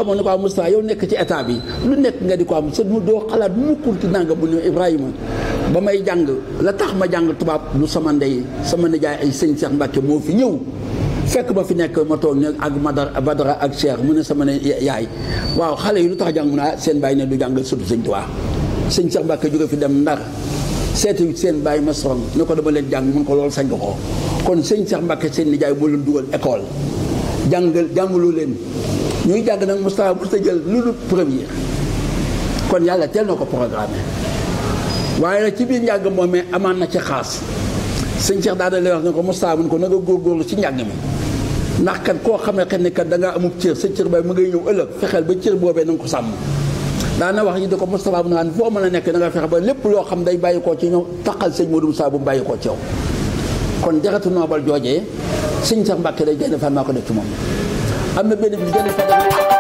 xamoon ne ko am Moustapha yow nekk ci état bi lu nekk nga di ko am sa mu doo xalaat mukkul ci nanga bu ne Ibrahima ba may jàng la tax ma jàng tubaab lu sama ndey sama nijaay ay sëñ Cheikh Mbacke moo fi ñëw fekk ba fi nekk ma toog ne ak Madara Badara ak Cheikh mu ne sama ne yaay waaw xale yi lu tax jàng mu ne seen bàyyi ne du jàngal surtout sëñ Tuubaa sëñ Cheikh Mbacke jóge fi dem Ndar seeti seen bàyyi ma soron ne ko dama leen jàng mun ko loolu sañ nga ko kon sëñ Cheikh Mbacke seen nijaay moo leen dugal école jàngal jàngaloo leen ñuy jàng nag Moustapha bu jël lu dul premier kon yàlla teel na ko programmé waaye nag ci biir njàng moom mais amaan na ci xaas sëñ Cheikh daal lay wax ne ko Moustapha mun ko na nga góorgóorlu ci njàng mi ndax kat koo xam ne xel ne kat da ngaa amub cër sa cër bay mu ngay ñëw ëllëg fexeel ba cër boobee na nga ko sàmm daana wax yi da ko Moustapha bu naan foo mën a nekk da nga fexe ba lépp loo xam day bàyyi koo ci ñoom taqal sëñ Modou Moustapha bu mu bàyyi koo ci yow kon jaratu noobal joojee sëñ Cheikh Mbacke day génn fan maa ko def ci moom am na benn bi génn fa